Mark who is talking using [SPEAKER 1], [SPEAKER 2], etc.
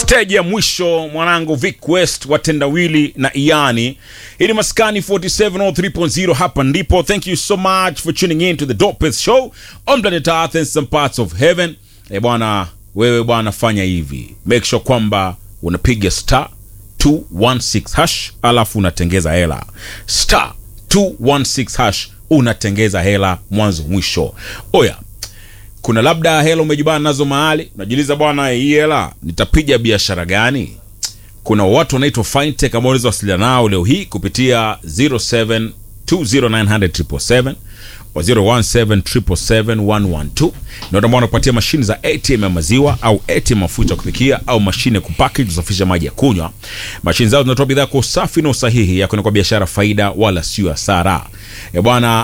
[SPEAKER 1] stage ya mwisho mwanangu Vic West watendawili na Iani. Hii ni Maskani 4703.0 hapa ndipo. Thank you so much for tuning in to the Dopest Show on planet Earth and some parts of heaven. Eh bwana, wewe bwana, fanya hivi, make sure kwamba unapiga star 216 hash alafu unatengeza hela star 216 hash unatengeza hela mwanzo mwisho. Oya, kuna labda hela umejibana nazo mahali unajiuliza bwana hii hela nitapiga biashara gani kuna watu wanaitwa fintech ambao unaweza wasiliana nao leo hii kupitia 0720900777 wa 0177771112 na ambao wanapatia mashine za ATM ya maziwa au ATM mafuta ya kupikia au mashine kupackage kusafisha maji ya kunywa. Mashine zao zinatoa bidhaa kwa usafi na usahihi ya kwenda kwa biashara faida wala sio hasara. Eh bwana,